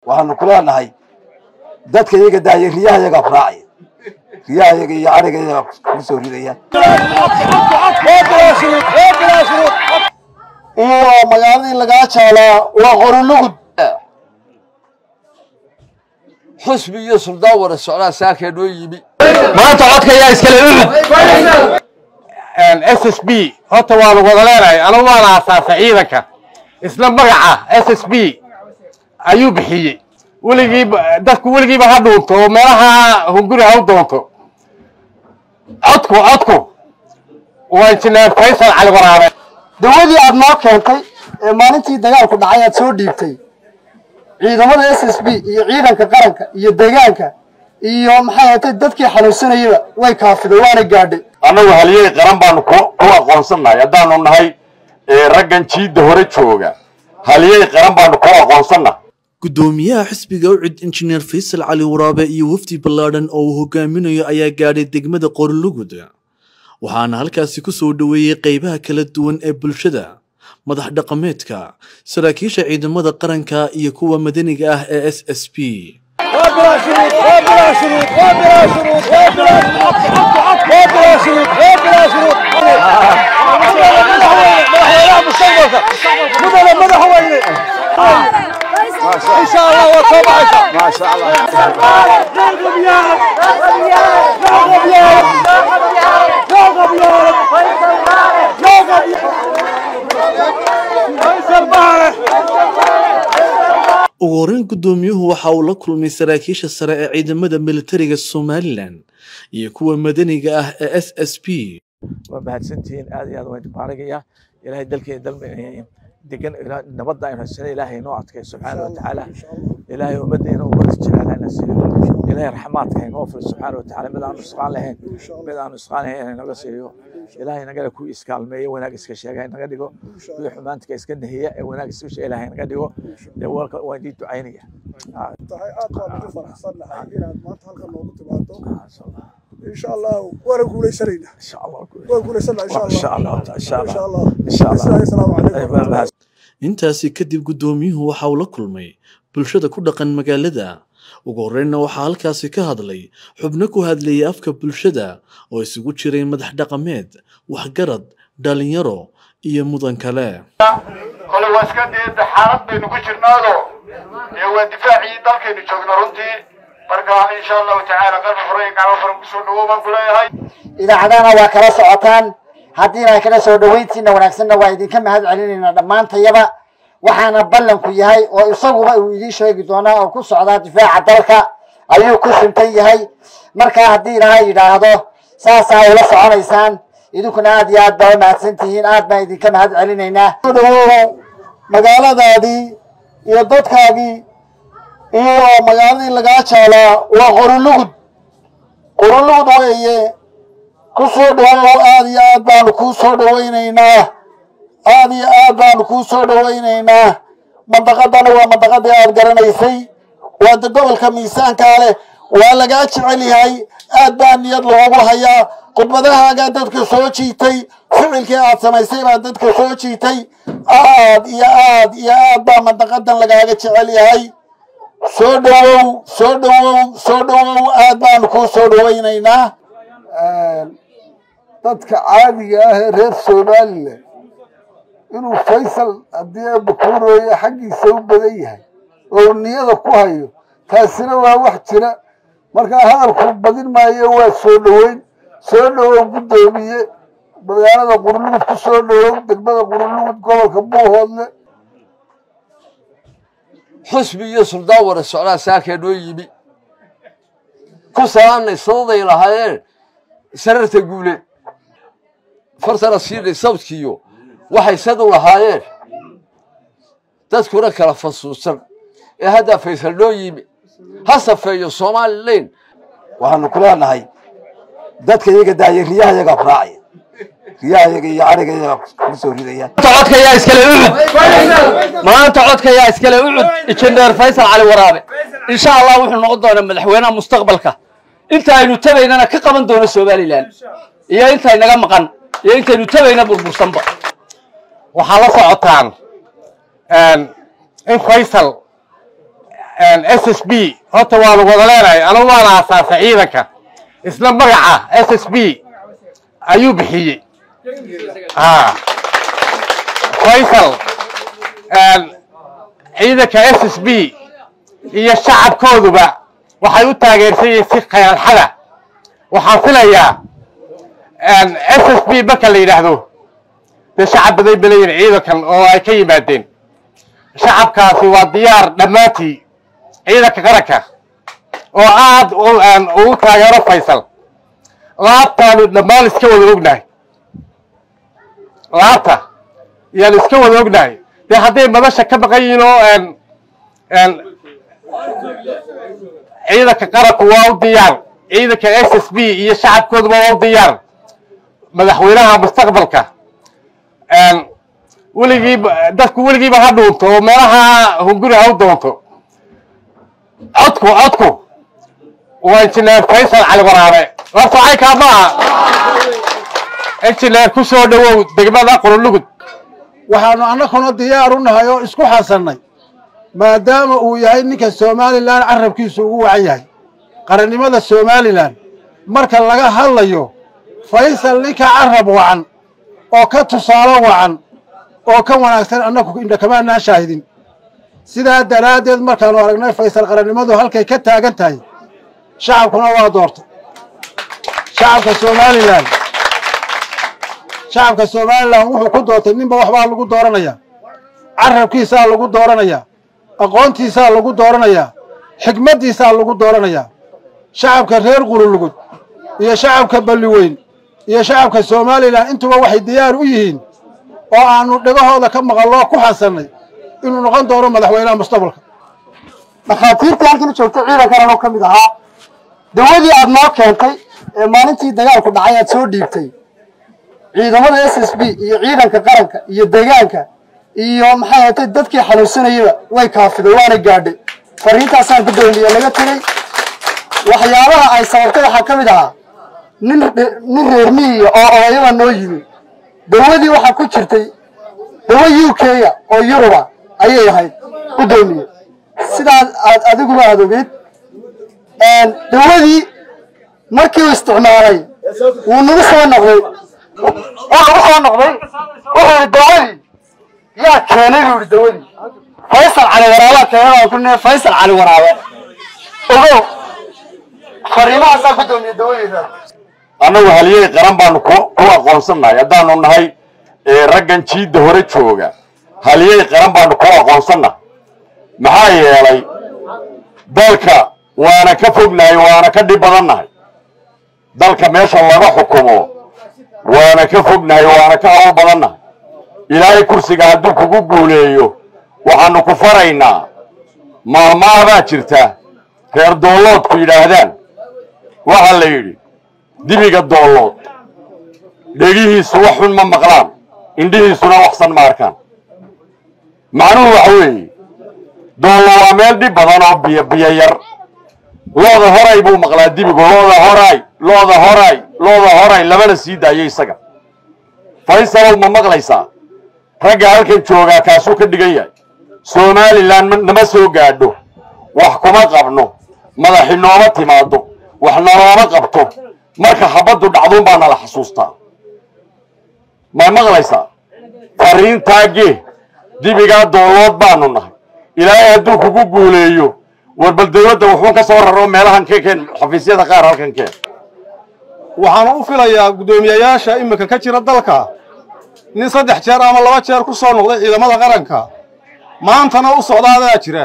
waxaanu ku leenahay dadka iyaga daaya riyaha iyagaa ku raacaya riyaha iyaga iyo ariga iyagaa ku soo ridaya iyo magaaladii lagaa jaalaa waa qorulugud xusbi iyo suldaan wada socdaa saakee noo yimi maanta codka ayaa iskale ucud s s b horta waanu wada leenahay anigu waana aasaasay ciidanka isla magaca s s b ayuu bixiyey weligiiba dadku weligiiba ha dhuunto oo meelaha hunguri ha u doonto codku codku waa injineer faysal cali waraabe dawadii aad noo keentay ee maalintii dagaalku dhacay aad soo dhiibtay ciidamada s s b iyo ciidanka qaranka iyo deegaanka iyo maxay ahatay dadkii xanuunsanayaba way kaafiday waana gaadhay annagu haliyey qaran baanu ku aqoonsannahay haddaanu nahay raggan jiidda hore jooga haliyey qaran baanu ku aqoonsannahay gudoomiyaha xisbiga ucid injineer faysal cali waraabe iyo wafdi ballaadhan oo uu hogaaminayo ayaa gaadhay degmada qorlugud waxaana halkaasi ku soo dhoweeyey qeybaha kala duwan ee bulshada madax dhaqameedka saraakiisha ciidamada qaranka iyo kuwa madaniga ah ee s s b ugu horeyn gudoomiyuhu waxa uu la kulmay saraakiisha sare ee ciidamada militariga somalilan iyo kuwa madaniga ah ee s s b waa mahadsantihiin aad iyo aad waan baarigaya ilaahay dalkeena dal degan nabadda aynu haysana ilaahay noo adkay subxaana wa tacaala ilaahay ummaddeena ummada jecelaana siiyo ilaahay raxmaadka inoo fil subxaana wa tacaala mid aanu isqaan lahayn mid aanu isqaan lahayn inaga siiyo ilaahay nagana ku iskaalmeeyo wanaag iska sheega inaga dhigo kuwii xumaantka iska nahiya ee wanaag iska sheega ilaahay naga dhigo dee walka waan idin ducaynaya tahay aad baan ugu faraxsan nahay inaad maanta halkan noogu timaado insha allah waana guulaysanayna waan guulaysanaa insha allah insha allah assalaamu calaykum intaasi kadib gudoomiyuhu waxa uu la kulmay bulshada ku dhaqan magaalada ugu horreynna waxaa halkaasi ka hadlay xubno ku hadlayay afka bulshada oo isugu jiray madax dhaqameed waxgarad dhalinyaro iyo mudan kale kole waa iska dee xaalad baynu ku jirnaado ee waa difaacii dalkaynu joogna runtii marka insha allahu tacaala qalbi furan gacmo furan kusoo dhawow baan ku leeyahay idaacadahana waa kala socotaan haddiina kala soo dhoweyntiina wanaagsanna waa idinka mahad celinaynaa dhammaantayaba waxaana ballanku yahay oo isaguba uu idiin sheegi doonaa oo ku socdaa difaaca dalka ayuu ku suntan yahay markaa haddii ilaha yidhaahdo saasaa ula soconaysaan idinkuna aad iyo aad baa u mahadsan tihiin aad baan idinka mahad celinaynaa dhawow magaaladaadii iyo dadkaagii iyo magaaladii lagaa jaalaa waa qorulugud qorulugud weeye ku soo dhawow aad iyo aad baanu kuu soo dhawaynaynaa aad iyo aad baanu kuu soo dhawaynaynaa mandaqadana waa mandaqadii aad garanaysay waa de gobolka miisaankaa leh waa lagaa jecel yahay aad baa niyad loogu hayaa khudbadahaagaa dadka soo jiitay ficilkii aad samaysay baa dadka soo jiitay aad iyo aad iyo aad baa mandaqadan lagaaga jecel yahay soo dhawow soo dhawow soo dhawow aad baanu kuu soo dhawaynaynaa dadka caadiga ah ee reer somalilan inuu faysal haddii abakuurooye xaggiisa u badan yahay oo niyada ku hayo taasina waa wax jira markaa hadalku badin maayo waa soo dhoweyn soo dhowow guddoomiye magaalada qurlugud ku soo dhowow degmada qurlugud gobolka buuhoodle xusbi iyo suldaan wada socdaa saakee noo yimi ku salaamnay sadaday lahaayeen sararta guuleed fartana siinay sabdkiiyo waxay sadu lahaayeen dadkuna kala fasuusan ee haddaa faysal noo yimi ha safeeyo somalilan waxaanu ku leenahay dadka iyaga daaya riyaha iyagaa ku raacaya riyaha iyaga iyo ariga iyagaa ku soo ridaya codka ayaa iskale ucud maanta codka ayaa iskale ucud injineer faysal cali waraabe insha allah wuxuu noqon doonaa madaxweynaha mustaqbalka inta aynu tabaynana ka qaban doono somalilan iyo intay naga maqan iyo intaynu tabayna burbursanba waxaa la socotaan in faysal s s b horta waanu wada leenahay anugu waan aasaasay ciidanka isla magaca s s b ayuu bixiyey ha faysal ciidanka s s b iyo shacabkooduba waxay u taageersan yihiin si khayalxada waxaan filayaa s s b marka la yidhaahdo dee shacab baday balayin ciidankan oo ay ka yimaadeen shacabkaasi waa diyaar dhammaantii ciidanka qaranka oo aad ugu taageero faysal laabtaanu dhammaan iska wada ognahay laabta yaanu iska wada ognahay dee hadday madasha ka maqan yihiin oo ciidanka qaranku waa u diyaar ciidanka s s b iyo shacabkooduba waa u diyaar madaxweynaha mustaqbalka weligiiba dadku weligiiba ha dhuunto oo meelaha hunguri ha u doonto codku codku waa injineer faysal cali waraabe horta caynkaa maaha injineer ku soo dhowow degmada qurulugud waxaanu annaguna diyaar u nahay oo isku xasannay maadaama uu yahay ninka somalilan carabkiisu ugu wacan yahay qarannimada somalilan marka laga hadlayo faysal ninka carab wacan oo ka tusaalo wacan oo ka wanaagsan annagu indhakamaanaan shaahidin sidaa daraaddeed markaanu aragnay faysal qarannimadu halkay ka taagan tahay shacabkuna waa doortay shacabka somalilan shacabka somalilan wuxuu ku doortay ninba waxbaa lagu dooranayaa carabkiisaa lagu dooranayaa aqoontiisaa lagu dooranayaa xikmaddiisaa lagu dooranayaa shacabka reer qululugud iyo shacabka balliweyn iyo shacabka somalilan intuba waxay diyaar u yihiin oo aanu dhegahooda ka maqalloo ku xasannay inuu noqon doono madaxweynaha mustaqbalka dhakhaatiirtii halkan joogtay ciidankan anoo ka mid ahaa dawadii aad noo keentay ee maalintii dagaalku dhacay aad soo dhiibtay ciidamada s s b iyo ciidanka qaranka iyo deegaanka iyo maxay ahatay dadkii xanuunsanayaba way kaafiday waana gaadhay fariintaasaan gudoomiye laga tegey waxyaabaha ay sababtay waxaa ka mid ahaa nin nin reer miyiga oo odayaba noo yimi dawadii waxaa ku jirtay dawa u k-ya oo yuruba ayay ahayd gudoomiye sidaas aad adiguma aad ogeed dawadii markii uu isticmaalay wuu nagu soo noqday wuu nagu soo noqday wuxuu yihi dawadii yaa keenay buu yihi dawadii faysal cali waraabaa keenay ku ne faysal cali waraabe ogow fariimahaasaa gudoomiye dawadeeda annagu haliyey qaran baanu ku ku aqoonsannahay haddaanu nahay raggan jiidda hore jooga haliyey qaran baanu ku aqoonsannahay maxaa yeelay dalka waana ka fognahay waana ka dhib badannahay dalka meesha laga xukumo waana ka fognahay waana ka hawl badannahay ilaahay kursiga hadduu kugu guuleeyo waxaanu ku faraynaa maahmaah baa jirta reer doolloodku yidhaahdaan waxaa la yidhi dibiga doollood dhegihiisu wax xun ma maqlaan indhihiisuna waxsan ma arkaan macnuhu waxa weeye doollo waa meel dhib badan oo biyo biyo yar looda horay buu maqlaa dibigu looda horay looda horay looda horay labana sii daayo isaga faysalow ma maqlaysaa ragga halkan joogaa kaasuu ka dhigan yahay somalilan nama soo gaadho wax kuma qabno madaxi nooma timaado wax nalooma qabto marka habaddu dhacduun baa nala xasuustaa may maqlaysaa fariintaagee dibigaa doolood baanu nahay ilaahay hadduu kugu guuleeyo war bal dawladda wuxuun ka soo raro meelahan ka keen xafiisyada qaar halkan keen waxaanu u filayaa guddoomiyayaasha iminka ka jira dalka nin saddex jeer ama laba jeer ku soo noqday ciidamada qaranka maantana u socda adaa jira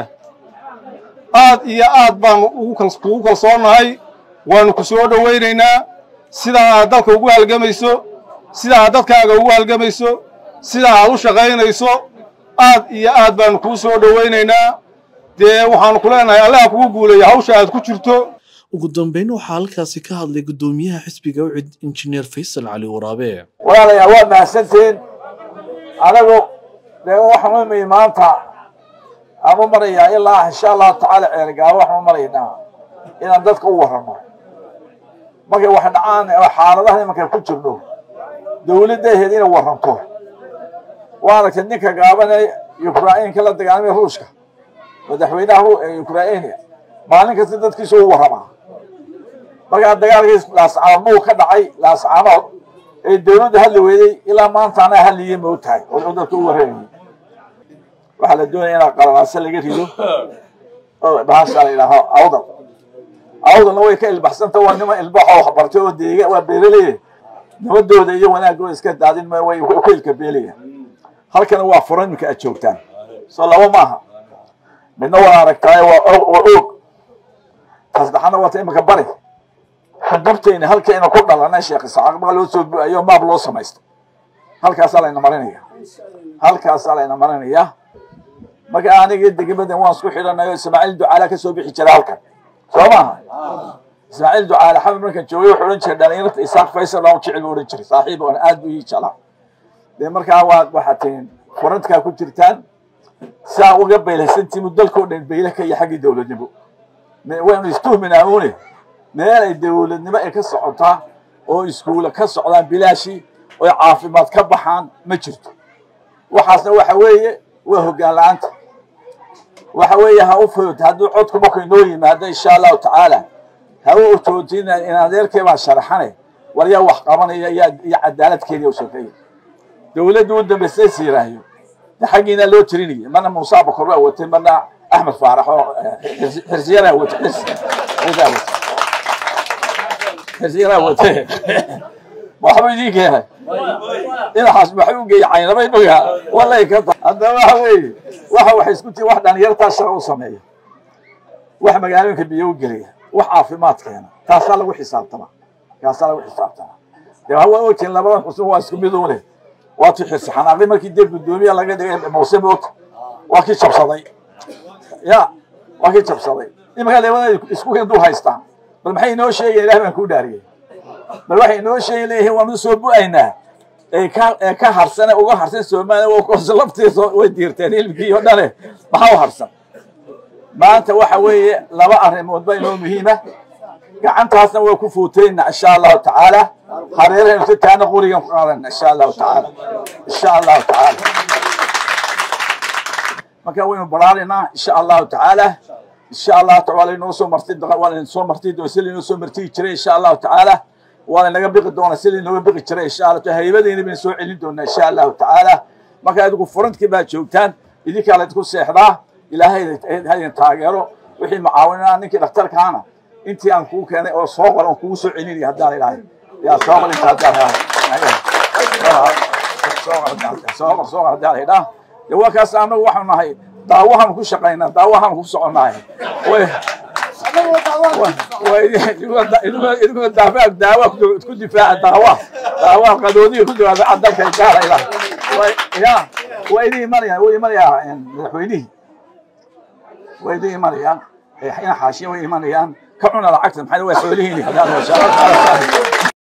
aad iyo aad baanu kugu kalsoonnahay waanu ku soo dhowaynaynaa sidaa aad dalka ugu halgamayso sidaa aad dadkaaga ugu halgamayso sidaa aad u shaqaynayso aad iyo aad baanu kuu soo dhowaynaynaa dee waxaanu ku leenahay allaha kugu guuleeya hawsha aad ku jirto ugu dambeyn waxaa halkaasi ka hadlay guddoomiyaha xisbiga ucid injineer faysal cali waraabe walaalayaal waa mahadsantiin anagu dee waxaan u imid maanta aan u marayaa ilaa insha allahu tacaala ceerigaabo waxaan u maraynaa inaan dadka u warramo markay wax dhacaan xaaladaha imanka ku jirno dawladdaheed inay warranto waa aragtay ninka gaabanee yukrainka la dagaalamay ruushka madaxweynaha ukraina maalin kasta dadkiisa u warramaa markaa dagaalkii laascaanood ka dhacay laascaanood ee dawladda hadli weyday ilaa maanta anaa hadliye ma og tahay oo dadka u warramayay waxaa la doonaya inaa qalalaase laga rido oo bahasha la yidhaaho awdal awdalna way ka ilbaxsanta waa nima ilbaxoo waxbartay oo deega waa beeraleye nabadooda iyo wanaagooda iska daadin ma way ku ilka beelaya halkana waa furan iminka aad joogtaan soo laba maaha midna waa aragtaayo waa waa og tasaddexaadna waa ta iminka bari xudubtayna halkayna ku dhalanay sheekh isaxaaq baa loo soo bu-ayo maab loo samaysto halkaasaa layna marinaya halkaasaa layna marinaya marka aniga degmadan waan isku xidhanayo ismaaciil ducaala ka soo bixi jira halkan soo maaha ismaaciil ducaale xamid markaan joogay wuxuu odhan jiray dhalinyarta isaaq faysal baan jecel buu odhan jiray saaxiib aan aad buu ii jeclaa dee markaa waa waxaad tihiin furantka ku jirtaan saa uga baylaysantimu dalkoo dhan bayle ka iyo xaggii dowladnimo waynu istuhminaa une meel ay dowladnimo ay ka socotaa oo iskuula ka socdaan bilaashii oo caafimaad ka baxaan ma jirto waxaasna waxa weeye waa hoggaan la-aanta waxa weeye ha u fudud hadduu codku marku inoo yimaado insha allahu tacaala ha u utoodin in adeerkay baa sharaxane war yaa wax qabanaya iyo cadaaladkeedii u sokeeya dowladda u dambaysay siiraayo de xaggiina loo tirinayay marna muuse abakor baa watay marna axmed faarax oo xirsiyaraa watay xirsi xirsiyaa watay xirsiyaraa watay waxba idiin keenay dhinacaas maxay u geeyay caynabay dhuga walay ka ta haddaba waxa weeye waxa waxay isku tii wax dhalinyartaa shaqa u sameeya wax magaalooyinka biyo u geliya wax caafimaad keena taasaa lagu xisaabtama taasaa lagu xisaabtama dee hawa ogtiin labadan cusub waa isku mid une waa tii xirsi xanaaqi markii dee guddoomiya laga dhigay muuse moogta waa kii jabsaday ya waa kii jabsaday imankaa labada isku dul haystaan bal maxay inoo sheegayan ilaah baan kuu dhaariyay bal waxay inoo sheegi leeyihiin waanu soo bu-aynaa ee ka ee ka harsane uga harsan soomaaliya koos laftiisa way diirteen hilmkii oo dhane maxaa u harsan maanta waxa weeye laba arrimood ba inoo muhiima gacantaasna waa ku fuutayna insha allahu tacaala hareerahaynu si taana qurigan ku qaadana insha allahu tacaala insha allahu tacaala marka waynu baraarinaa insha allahu tacaala insha allahu taala waa laynoo soo marti waa layn soo marti doon si laynoo soo martiyi jiray insha allahu tacaala waa laynaga biqi doonaa si laynooga biqi jiray insha allah taala haybadayna baynu soo celin doonaa insha allahu tacaala marka adigu furantkii baa joogtaan idinkaa laydinku seexdaa ilaahay haydin taageero wixii mucaawinaa ninkii dhakhtarkaana intii aan kuu keenay oo soo qor aan kugu soo celinaya haddaan ilaahay yaa soo qor inta haddaan soo qor soo qor haddaan idhaa dee waa kaas annagu waxaanu nahay daawahaanu ku shaqaynaa daawahaanu ku soconnahay idinkuna daafa daawa ku difaaca daawa daawa qadoodiga ku difaaca dalka gaalayda ya waa idin imanayaan way imanayaa madaxweynihii way idin imanayaan ina xaashiya way imanayaan ka cuna lacagta maxay waa xoolihiini